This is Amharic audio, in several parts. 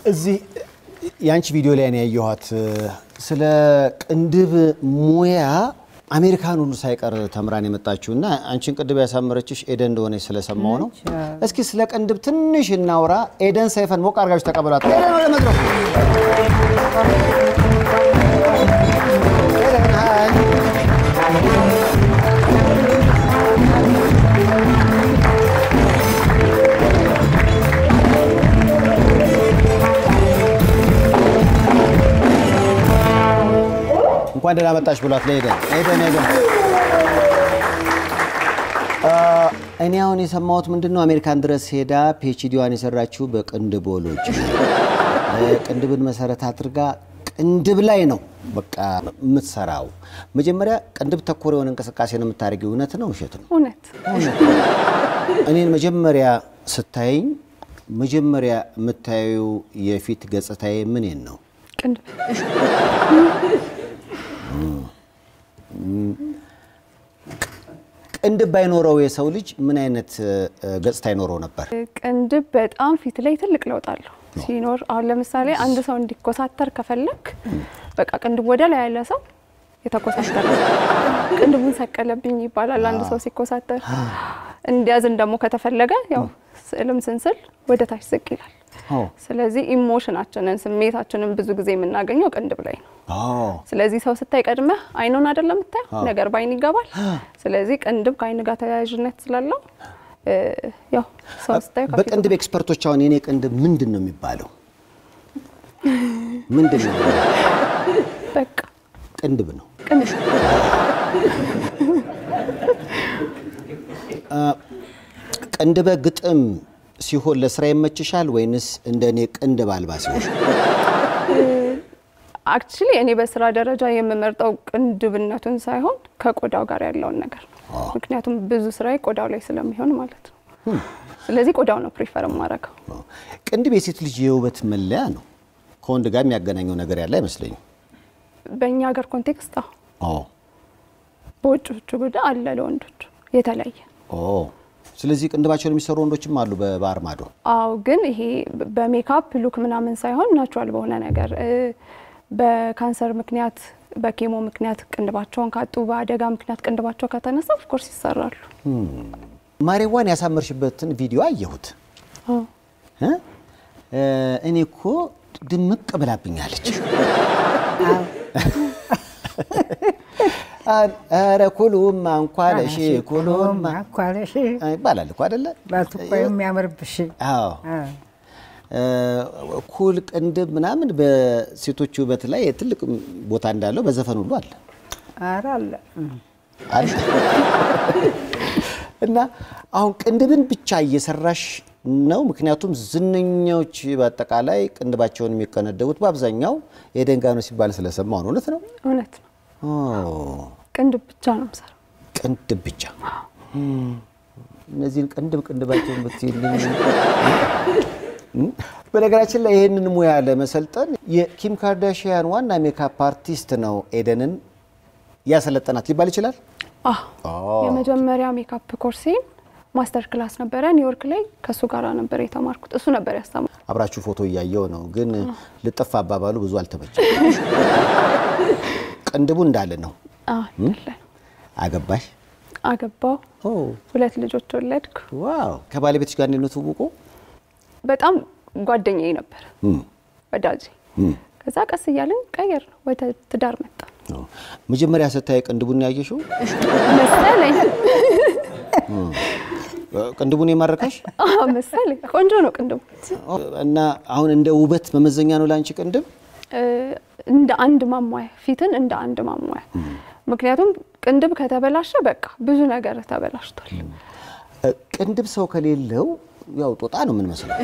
እዚህ የአንቺ ቪዲዮ ላይ ነው ያየኋት። ስለ ቅንድብ ሙያ አሜሪካን ሁሉ ሳይቀር ተምራን የመጣችው እና አንቺን ቅንድብ ያሳመረችሽ ኤደን እንደሆነች ስለሰማው ነው። እስኪ ስለ ቅንድብ ትንሽ እናውራ። ኤደን ሰይፈን ሞቅ አድርጋችሁ ተቀበሏት። ኤደን ወደ መድረኩ። ኤደን ሀይ። እንኳን ደህና መጣሽ ብሏት ለኤደን። ኤደን ኤደን እኔ አሁን የሰማሁት ምንድን ነው አሜሪካን ድረስ ሄዳ ፒኤችዲዋን የሰራችው በቅንድቦሎጂ ቅንድብን መሰረት አድርጋ ቅንድብ ላይ ነው በቃ የምትሰራው። መጀመሪያ ቅንድብ ተኮር የሆነ እንቅስቃሴ ነው የምታደርጊው። እውነት ነው ውሸት ነው? እውነት እኔን መጀመሪያ ስታይኝ መጀመሪያ የምታየው የፊት ገጽታዬ ምንን ነው? ቅንድብ ቅንድብ ባይኖረው የሰው ልጅ ምን አይነት እ፣ ገጽታ ይኖረው ነበር? ቅንድብ በጣም ፊት ላይ ትልቅ ለውጥ አለው ሲኖር። አሁን ለምሳሌ አንድ ሰው እንዲኮሳተር ከፈለክ በቃ ቅንድብ ወደ ላይ ያለ ሰው የተኮሳተረ ቅንድቡን ሰቀለብኝ ይባላል። አንድ ሰው ሲኮሳተር እንዲያዝን ደግሞ ከተፈለገ ያው ስዕልም ስንስል ወደ ታች ዝቅ ይላል። አዎ። ስለዚህ ኢሞሽናችንን ስሜታችንን ብዙ ጊዜ የምናገኘው ቅንድብ ላይ ነው። አዎ። ስለዚህ ሰው ስታይ ቀድመህ አይኑን አይደለም የምታየው፣ ነገር በአይን ይገባል። ስለዚህ ቅንድብ ከአይን ጋር ተያያዥነት ስላለው እ፣ ያው ሰው ስታይ ከፊቱ በቅንድብ ኤክስፐርቶች አሁን የኔ ቅንድብ ምንድን ነው የሚባለው? ምንድን ነው? በቃ ቅንድብ ነው። ቅንድብ ቅንድበ ግጥም ሲሆን ለስራ ይመችሻል ወይንስ እንደ እኔ ቅንድብ አልባ ሲሆን? አክቹሊ እኔ በስራ ደረጃ የምመርጠው ቅንድብነቱን ሳይሆን ከቆዳው ጋር ያለውን ነገር ነው። ምክንያቱም ብዙ ስራዬ ቆዳው ላይ ስለሚሆን ማለት ነው። ስለዚህ ቆዳው ነው ፕሪፈር የማደርገው። ቅንድብ የሴት ልጅ የውበት መለያ ነው። ከወንድ ጋር የሚያገናኘው ነገር ያለ አይመስለኝም። በእኛ ሀገር ኮንቴክስት አዎ፣ ኦ በውጮቹ ጉዳይ አለ ለወንዶቹ የተለየ ኦ ስለዚህ ቅንድባቸውን የሚሰሩ ወንዶችም አሉ በባህር ማዶ። አዎ ግን ይሄ በሜካፕ ሉክ ምናምን ሳይሆን ናቹራል በሆነ ነገር እ፣ በካንሰር ምክንያት በኬሞ ምክንያት ቅንድባቸውን ካጡ በአደጋ ምክንያት ቅንድባቸው ከተነሳ ኦፍኮርስ ይሰራሉ። ማሬዋን ያሳመርሽበትን ቪዲዮ አየሁት። አዎ። እ? እ፣ እኔ እኮ ድምቅ ብላብኛለች። ኧረ ኩሉማ እንኳለሽ ኩሉማ ማኳለሽ ይባላል እኮ አይደለ? ባትኮ የሚያምርብሽ አዎ እ፣ ኩል ቅንድብ ምናምን በሴቶች ውበት ላይ ትልቅ ቦታ እንዳለው በዘፈን ሁሉ አለ ኧረ አለ አለ እና አሁን ቅንድብን ብቻ እየሰራሽ ነው። ምክንያቱም ዝነኛዎች በአጠቃላይ ቅንድባቸውን የሚቀነደቡት በአብዛኛው የደንጋ ነው ሲባል ስለሰማሁ ነው። እውነት ነው? እውነት ነው። ኦ፣ ቅንድብ ብቻ ነው የምሰራው። ቅንድብ ብቻ እም፣ እነዚህን ቅንድብ ቅንድባቸውን ብትይልኝ። በነገራችን ላይ ይህንን ሙያ ለመሰልጠን የኪም ካርዳሽያን ዋና ሜካፕ አርቲስት ነው ኤደንን ያሰለጠናት ሊባል ይችላል። አዎ የመጀመሪያ ሜካፕ ኮርሴን ማስተር ክላስ ነበረ ኒውዮርክ ላይ ከእሱ ጋር ነበር የተማርኩት። እሱ ነበር ያስተማር አብራችሁ ፎቶ እያየው ነው፣ ግን ልጥፍ አባባሉ ብዙ አልተመቸም። ቅንድቡ እንዳለ ነው። አለ አገባሽ? አገባው፣ ኦ ሁለት ልጆች ወለድኩ። ዋው! ከባለቤትሽ ጋር እንዴት ነው ትውውቁ? በጣም ጓደኛዬ ነበር እም፣ ወዳጄ። እም። ከዛ ቀስ እያልን ቀየር ነው ወደ ትዳር መጣ ኦ፣ መጀመሪያ ስታይ ቅንድቡን ያየሽው መሰለኝ። ቅንድቡን የማረካሽ አዎ መሰለኝ። ቆንጆ ነው ቅንድቡ። እና አሁን እንደ ውበት መመዘኛ ነው ለአንቺ ቅንድብ? እ፣ እንደ አንድ ማሟያ ፊትን እንደ አንድ ማሟያ። ምክንያቱም ቅንድብ ከተበላሸ በቃ ብዙ ነገር ተበላሽቷል። እ፣ ቅንድብ ሰው ከሌለው ያው ጦጣ ነው የምንመስለው።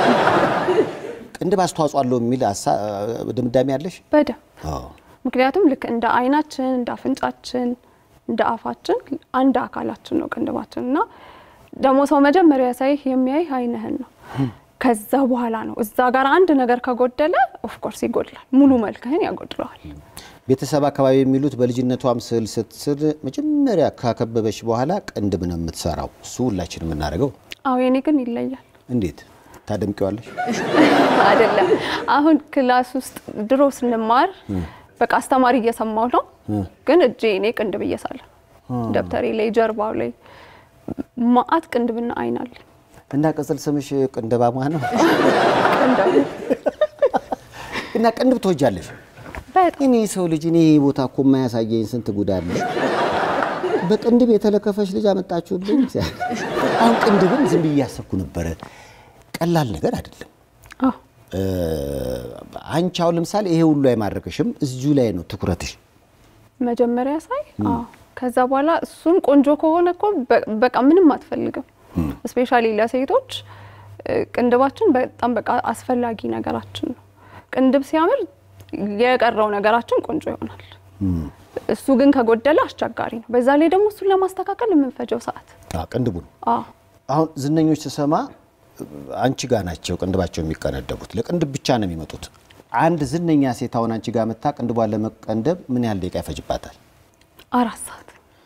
ቅንድብ አስተዋጽኦ አለው የሚል ሀሳ- ድምዳሜ አለሽ? በደምብ አዎ። ምክንያቱም ልክ እንደ አይናችን፣ እንደ አፍንጫችን፣ እንደ አፋችን አንድ አካላችን ነው ቅንድባችን እና ደግሞ ሰው መጀመሪያ ሳይህ የሚያይህ አይንህን ነው። ከዛ በኋላ ነው እዛ ጋር አንድ ነገር ከጎደለ ኦፍኮርስ ይጎድላል፣ ሙሉ መልክህን ያጎድለዋል። ቤተሰብ አካባቢ የሚሉት በልጅነቷም ስዕል ስትስል መጀመሪያ ካከበበች በኋላ ቅንድብ ነው የምትሰራው። እሱ ሁላችን የምናደርገው አዎ የኔ ግን ይለያል። እንዴት ታደምቂዋለሽ? አይደለም አሁን ክላስ ውስጥ ድሮ ስንማር በቃ አስተማሪ እየሰማው ነው፣ ግን እጄ እኔ ቅንድብ እየሳለ ደብተሬ ላይ ጀርባው ላይ ማአት ቅንድብና አይን አለ። እና ቅጽል ስምሽ ቅንድባማ ነው? ቅንድብ እና ቅንድብ ትወጃለሽ? በጣም እኔ ሰው ልጅ እኔ ቦታ እኮ የማያሳየኝ ስንት ጉድ አለ። በቅንድብ የተለከፈች ልጅ አመጣችሁልኝ። አሁን ቅንድብን ዝም ብዬ እያሰብኩ ነበረ። ቀላል ነገር አይደለም። አዎ እ፣ አንቺ አሁን ለምሳሌ ይሄ ሁሉ አይማርክሽም፣ እዚሁ ላይ ነው ትኩረትሽ። መጀመሪያ ሳይ አዎ። ከዛ በኋላ እሱን ቆንጆ ከሆነ እኮ በ- በቃ ምንም አትፈልግም። እስፔሻሊ ለሴቶች እ፣ ቅንድባችን በጣም በቃ አስፈላጊ ነገራችን ነው። ቅንድብ ሲያምር የቀረው ነገራችን ቆንጆ ይሆናል። እሱ ግን ከጎደለ አስቸጋሪ ነው። በዛ ላይ ደግሞ እሱን ለማስተካከል የምንፈጀው ሰዓት አዎ፣ ቅንድቡ ነው። አዎ አሁን ዝነኞች ስሰማ አንቺ ጋር ናቸው ቅንድባቸው የሚቀነደቡት። ለቅንድብ ብቻ ነው የሚመጡት። አንድ ዝነኛ ሴት አሁን አንቺ ጋር መታ ቅንድቧን ለመቀንደብ ምን ያህል ደቂቃ ይፈጅባታል? አራት ሰዓት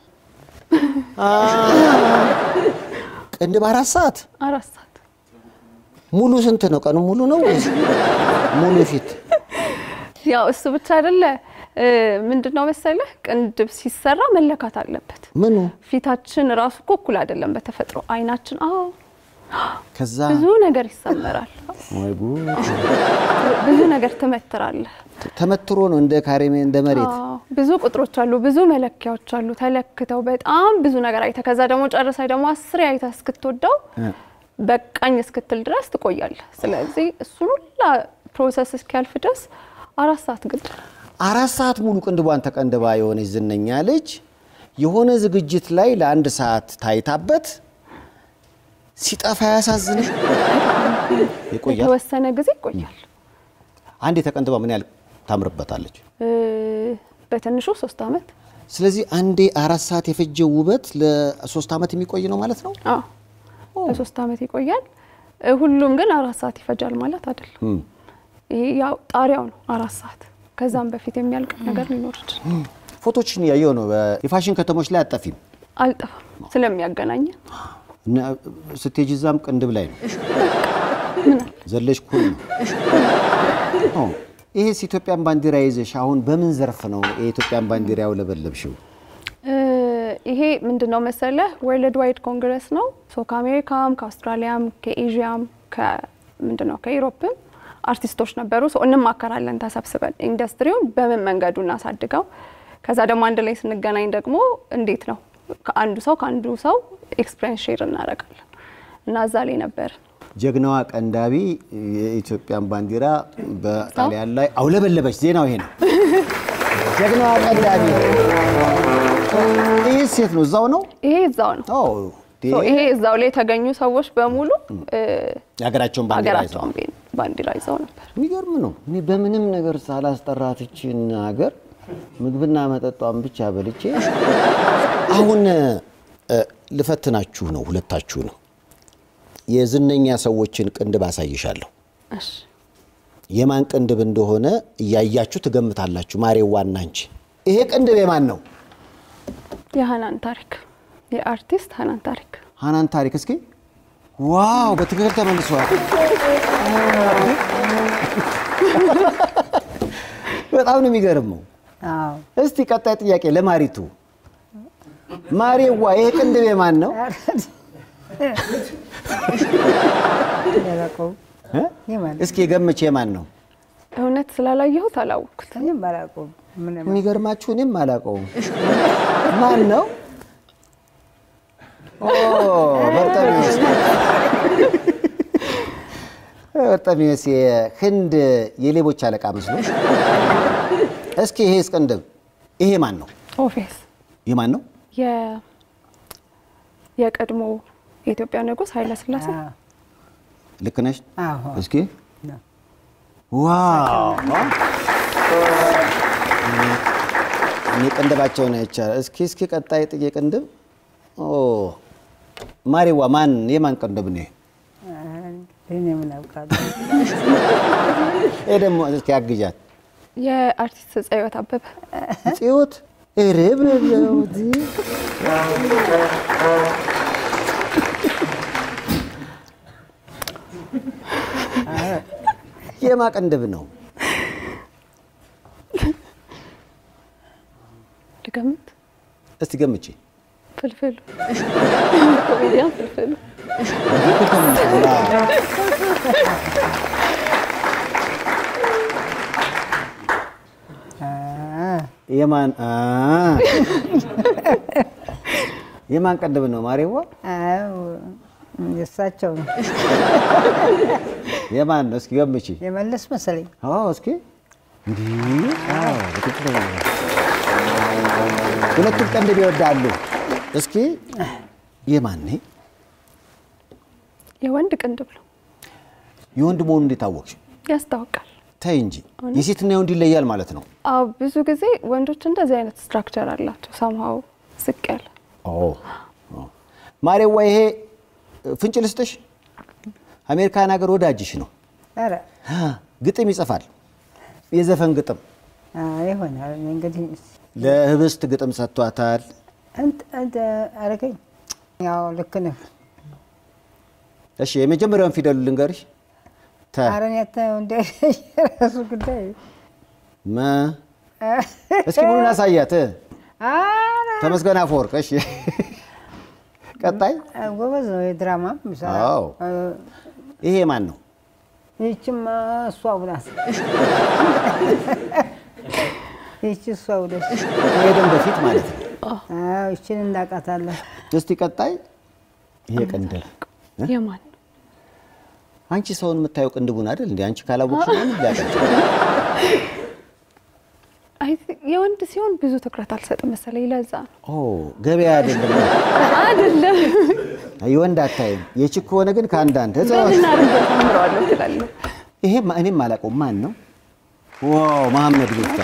ቅንድብ አራት ሰዓት አራት ሰዓት ሙሉ ስንት ነው? ቀኑ ሙሉ ነው ወይስ ሙሉ ፊት? ያው እሱ ብቻ አይደለ እ፣ ምንድነው መሰለህ ቅንድብ ሲሰራ መለካት አለበት። ምኑ ፊታችን ራሱ እኮ እኩል አይደለም በተፈጥሮ አይናችን። አዎ ከዛ ብዙ ነገር ይሰመራል። ወይ ጉድ! ብዙ ነገር ትመትራለህ። ተመትሮ ነው እንደ ካሬሜ እንደ መሬት አዎ፣ ብዙ ቁጥሮች አሉ፣ ብዙ መለኪያዎች አሉ። ተለክተው በጣም ብዙ ነገር አይተህ ከዛ ደግሞ ጨርሰህ ደግሞ አስሬ አይተህ እስክትወደው በቃኝ እስክትል ድረስ ትቆያለህ። ስለዚህ እሱን ሁላ ፕሮሰስ እስኪያልፍ ድረስ አራት ሰዓት ግድ ነው። አራት ሰዓት ሙሉ ቅንድቧን ተቀንድባ የሆነች ዝነኛ ልጅ የሆነ ዝግጅት ላይ ለአንድ ሰዓት ታይታበት ሲጠፋ ያሳዝንም ይቆያል። የተወሰነ ጊዜ ይቆያል። አንድ የተቀንድባ ምን ያህል ታምርበታለች? እ፣ በትንሹ ሶስት አመት ስለዚህ አንዴ አራት ሰዓት የፈጀው ውበት ለሶስት ዓመት የሚቆይ ነው ማለት ነው። አዎ ለሶስት አመት ይቆያል። እ፣ ሁሉም ግን አራት ሰዓት ይፈጃል ማለት አይደለም። እም። ይሄ ያው ጣሪያው ነው አራት ሰዓት። ከዛም በፊት የሚያልቅ ነገር ሊኖር ይችላል። ፎቶችን እያየሁ ነው። የፋሽን ከተሞች ላይ አጠፊም አልጠፋም ስለሚያገናኘን እና ስትሄጂ እዛም ቅንድብ ላይ ነው ዘለሽ ኩል ነው። ኦ፣ ይሄስ ኢትዮጵያን ባንዲራ ይዘሽ አሁን በምን ዘርፍ ነው የኢትዮጵያን ባንዲራ ያውለበለብሽው? እ፣ ይሄ ምንድን ነው መሰለህ ወርልድ ዋይድ ኮንግረስ ነው። ሶ ከአሜሪካም ከአውስትራሊያም ከኤዥያም ምንድን ነው ከኢሮፕም አርቲስቶች ነበሩ። ሶ እንማከራለን ተሰብስበን ኢንዱስትሪውን በምን መንገዱ እናሳድገው። ከዛ ደግሞ አንድ ላይ ስንገናኝ ደግሞ እንዴት ነው ከአንዱ ሰው ከአንዱ ሰው ኤክስፒሪየንስ ሼር እናደርጋለን እና እዛ ላይ ነበር ጀግናዋ ቀንዳቢ የኢትዮጵያን ባንዲራ በጣሊያን ላይ አውለበለበች። ዜናው ይሄ ነው። ጀግናዋ ቀንዳቢ ይህ ሴት ነው፣ እዛው ነው። ይሄ እዛው ነው። ኦ፣ ሶ ይሄ እዛው ላይ የተገኙ ሰዎች በሙሉ እ፣ የሀገራቸውን ባንዲራ ይዘው ሀገራቸውን ቤ- ባንዲራ ይዘው ነበር። የሚገርም ነው። እኔ በምንም ነገር ሳላስጠራት ይችን ሀገር ምግብና መጠጧን ብቻ በልቼ አሁን እ፣ ልፈትናችሁ ነው ሁለታችሁ ነው። የዝነኛ ሰዎችን ቅንድብ አሳይሻለሁ። እሺ የማን ቅንድብ እንደሆነ እያያችሁ ትገምታላችሁ። ማሬዋና አንቺ ይሄ ቅንድብ የማን ነው? የሀናን ታሪክ የአርቲስት ሀናን ታሪክ ሀናን ታሪክ። እስኪ ዋው፣ በትክክል ተመልሰዋል። በጣም ነው የሚገርመው። አዎ እስቲ ቀጣይ ጥያቄ ለማሪቱ። ማሬዋ ይሄ ቅንድብ የማን ነው? አላውቀውም። እ? የማን እስኪ ገምቼ የማን ነው? እውነት ስላላየሁት አላወቅኩት። እኔም አላውቀውም። ምንም የሚገርማችሁ እኔም አላውቀውም። ማን ነው? ኦ በርጠሚዎስ በርጠሚዎስ የህንድ የሌቦች አለቃ መስሎ። እስኪ ይሄ ቅንድብ ይሄ ማን ነው? ኦፌስ ይህ ማን ነው? የ- የቀድሞ የኢትዮጵያ ንጉሥ ኃይለ ሥላሴ አዎ ልክ ነሽ? አዎ እስኪ ነው። ዋው እኔ ቅንድባቸውን አይቻልም። እስኪ እስኪ ቀጣይ ጥዬ ቅንድብ ኦ ማሪዋ ማን የማን ቅንድብ ነው? እኔ ምን አውቃለሁ? ይሄ ደግሞ እስኪ አግዣት የአርቲስት ፀሐይወት አበበ ጽዮት ርብ የማ ቅንድብ ነው? ልገምት። እስቲ ገምቼ ፍልፍሉ ኮሜዲያን ፍልፍሉ የማን አ የማን ቅንድብ ነው? ማሬዋ አዎ የእሳቸው ነው የማን ነው? እስኪ ገምቼ። የመለስ መሰለኝ። አዎ እስኪ እንዲህ አዎ፣ በትክክል ነው። ሁለቱም ቅንድብ ይወዳሉ። እስኪ የማን ነኝ? የወንድ ቅንድብ ነው የወንድ መሆኑ እንዴት አወቅሽ? ያስታውቃል። ተይ እንጂ የሴትና የወንድ ይለያል ማለት ነው። አዎ ብዙ ጊዜ ወንዶች እንደዚህ አይነት ስትራክቸር አላቸው። ሰምሃው ዝቅ ያለ ኦ ማሬዋ፣ ይሄ ፍንጭ ልስጥሽ። አሜሪካን ሀገር ወዳጅሽ ነው። ኧረ ግጥም ይጽፋል፣ የዘፈን ግጥም። አዎ፣ ይሆናል እንግዲህ ለህብስት ግጥም ሰጥቷታል። እንት እንት አረገኝ። ያው ልክ ነህ። እሺ የመጀመሪያውን ፊደሉ ልንገርሽ። ተ ኧረ እኔ አታየው እንደ የራሱ ጉዳይ መ እስኪ ሙሉን አሳያት። ኧረ ተመስገን አፈወርቅ። እሺ ቀጣይ ጎበዝ ነው የድራማ የሚሰራ። አዎ። ይሄ ማን ነው? ይህችማ እሷው ናት። ይህች እሷው ደስ ከሄደን በፊት ማለት ነው። አዎ፣ ይችን እናውቃታለን። እስቲ ቀጣይ ይሄ ቅንድብ የማን ነው? አንቺ ሰውን የምታየው ቅንድቡን አይደል እንዴ? አንቺ ካላወቅሽ ነው ሊያቀጭ አይ የወንድ ሲሆን ብዙ ትኩረት አልሰጥም መሰለኝ። ለዛ ነው ኦ ገበያ አይደለም። አይደለም። የወንድ አታይም። የቺክ ከሆነ ግን ከአንዳንድ ህፃናት በምን አድርጌ ታምረዋለሁ ትላለህ። ይሄ ማ- እኔም አላውቀውም። ማን ነው? ዋው መሐመድ ሚፍታ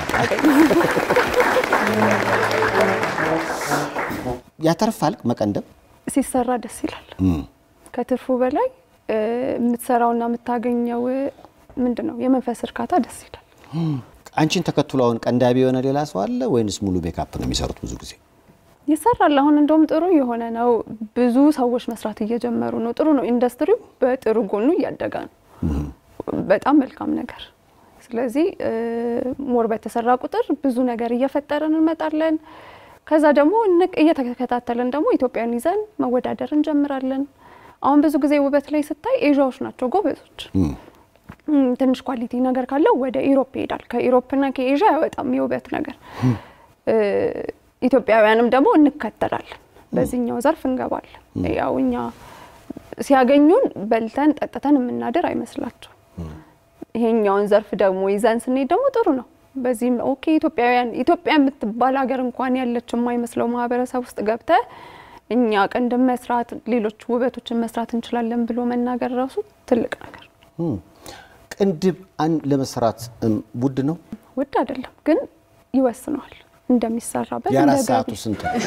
ያተርፋል መቀንደብ። ሲሰራ ደስ ይላል። እም፣ ከትርፉ በላይ እ፣ የምትሰራውና የምታገኘው ምንድን ነው የመንፈስ እርካታ ደስ ይላል። አንቺን ተከትሎ አሁን ቀንዳቢ የሆነ ሌላ ሰው አለ ወይንስ ሙሉ ሜካፕ ነው የሚሰሩት? ብዙ ጊዜ ይሰራል። አሁን እንደውም ጥሩ የሆነ ነው። ብዙ ሰዎች መስራት እየጀመሩ ነው። ጥሩ ነው። ኢንዱስትሪው በጥሩ ጎኑ እያደገ ነው። በጣም መልካም ነገር። ስለዚህ እ፣ ሞር በተሰራ ቁጥር ብዙ ነገር እየፈጠረን እንመጣለን። ከዛ ደግሞ እንቅ እየተከታተልን ደግሞ ኢትዮጵያን ይዘን መወዳደር እንጀምራለን። አሁን ብዙ ጊዜ ውበት ላይ ስታይ ኤዥያዎች ናቸው ጎበዞች። እም፣ እም፣ ትንሽ ኳሊቲ ነገር ካለው ወደ ኢሮፕ ይሄዳል። ከኢሮፕና ከኤዥያ አይወጣም የውበት ነገር። እ፣ ኢትዮጵያውያንም ደግሞ እንከተላለን። በዚህኛው ዘርፍ እንገባለን። ያው እኛ ሲያገኙን በልተን ጠጥተን የምናደር አይመስላቸው። ይሄኛውን ዘርፍ ደግሞ ይዘን ስንሄድ ደግሞ ጥሩ ነው። በዚህም ኦኬ ኢትዮጵያውያን ኢትዮጵያ የምትባል ሀገር እንኳን ያለች የማይመስለው ማህበረሰብ ውስጥ ገብተ እኛ ቅንድብ መስራት፣ ሌሎች ውበቶችን መስራት እንችላለን ብሎ መናገር ራሱ ትልቅ ነገር ነው። እም። ቅንድብ አን ለመስራት እም፣ ውድ ነው። ውድ አይደለም ግን ይወስነዋል እንደሚሰራበት የአራት እንደ ሰዓቱ ገቢ ስንት ነው?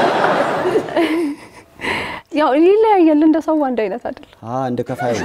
ያው ይለያያል። እንደ ሰው አንድ አይነት አይደለም። አ እንደ ከፋዩ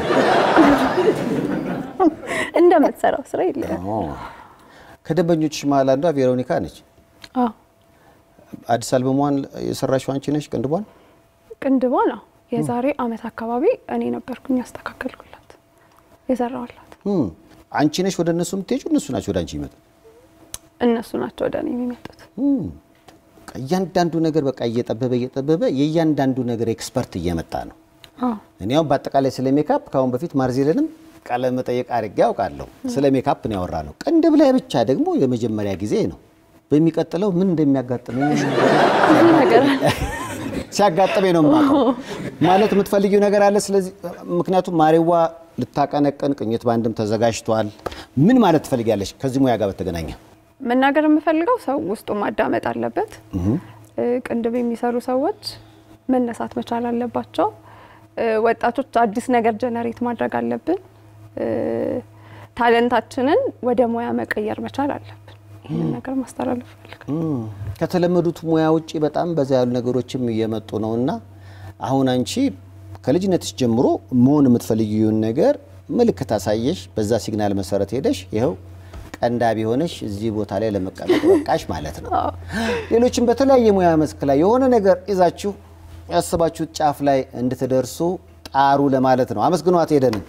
እንደምትሰራው ስራ ይለያል። ኦ። ከደንበኞችሽ መሀል አንዷ ቬሮኒካ ነች። አዎ አዲስ አልበሟን የሰራሽው አንቺ ነሽ ቅንድቧን? ቅንድቧ ነው የዛሬ አመት አካባቢ እኔ ነበርኩኝ ያስተካከልኩላት የሰራዋላት። እም። አንቺ ነሽ ወደ እነሱ የምትሄጂው? እነሱ ናቸው ወደ አንቺ ይመጡ? እነሱ ናቸው ወደ እኔ የሚመጡት። እም። በቃ እያንዳንዱ ነገር በቃ እየጠበበ እየጠበበ የእያንዳንዱ ነገር ኤክስፐርት እየመጣ ነው። አዎ እኔ አሁን በአጠቃላይ ስለ ሜካፕ ከአሁን በፊት ማርዜልንም ቃለ መጠየቅ አድርጌ ያውቃለሁ። ስለ ሜካፕ ነው ያወራ ነው። ቅንድብ ላይ ብቻ ደግሞ የመጀመሪያ ጊዜ ነው። በሚቀጥለው ምን እንደሚያጋጥመኝ ብዙ ነገር ሲያጋጥመኝ ነው የማውቀው። ማለት የምትፈልጊው ነገር አለ። ስለዚህ ምክንያቱም ማሬዋ ልታቀነቅን ቅኝት ባንድም ተዘጋጅቷል። ምን ማለት ትፈልጊያለሽ ከዚህ ሙያ ጋር በተገናኘ? መናገር የምፈልገው ሰው ውስጡ ማዳመጥ አለበት። እ፣ ቅንድብ የሚሰሩ ሰዎች መነሳት መቻል አለባቸው። እ፣ ወጣቶች አዲስ ነገር ጀነሬት ማድረግ አለብን። እ፣ ታለንታችንን ወደ ሙያ መቀየር መቻል አለብን። ይህንን ነገር ማስተላለፍ ፈልጋለሁ። እም፣ ከተለመዱት ሙያ ውጭ በጣም በዛ ያሉ ነገሮችም እየመጡ ነው እና አሁን አንቺ ከልጅነትሽ ጀምሮ መሆን የምትፈልጊውን ነገር ምልክት አሳየሽ፣ በዛ ሲግናል መሰረት ሄደሽ ይኸው ቀንዳቢ ሆነሽ እዚህ ቦታ ላይ ለመቀመጥ በቃሽ ማለት ነው። ሌሎችም በተለያየ ሙያ መስክ ላይ የሆነ ነገር ይዛችሁ ያሰባችሁት ጫፍ ላይ እንድትደርሱ ጣሩ ለማለት ነው። አመስግኗት ሄደንን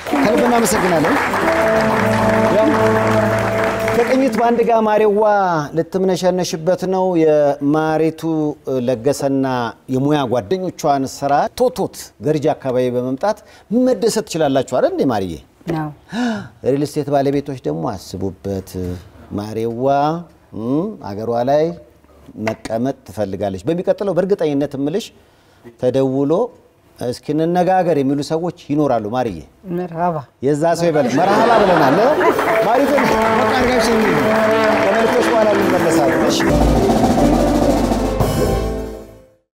ከልብ እናመሰግናለን። ያው ከቅኝት በአንድ ጋር ማሬዋ ልትምነሸነሽበት ነው። የማሪቱ ለገሰና የሙያ ጓደኞቿን ስራ ቶቶት ገርጂ አካባቢ በመምጣት መደሰት ትችላላችሁ አይደል እንዴ ማርዬ? ነው ሪል ስቴት ባለቤቶች ደግሞ አስቡበት። ማሬዋ እም፣ አገሯ ላይ መቀመጥ ትፈልጋለች። በሚቀጥለው በእርግጠኝነት እምልሽ ተደውሎ እስኪ እንነጋገር የሚሉ ሰዎች ይኖራሉ። ማርዬ መርሃባ የዛ ሰው ይበለ መርሃባ ብለናል። ማሪቶ ተመልካች ከመልክቶች በኋላ እንመለሳለን። እሺ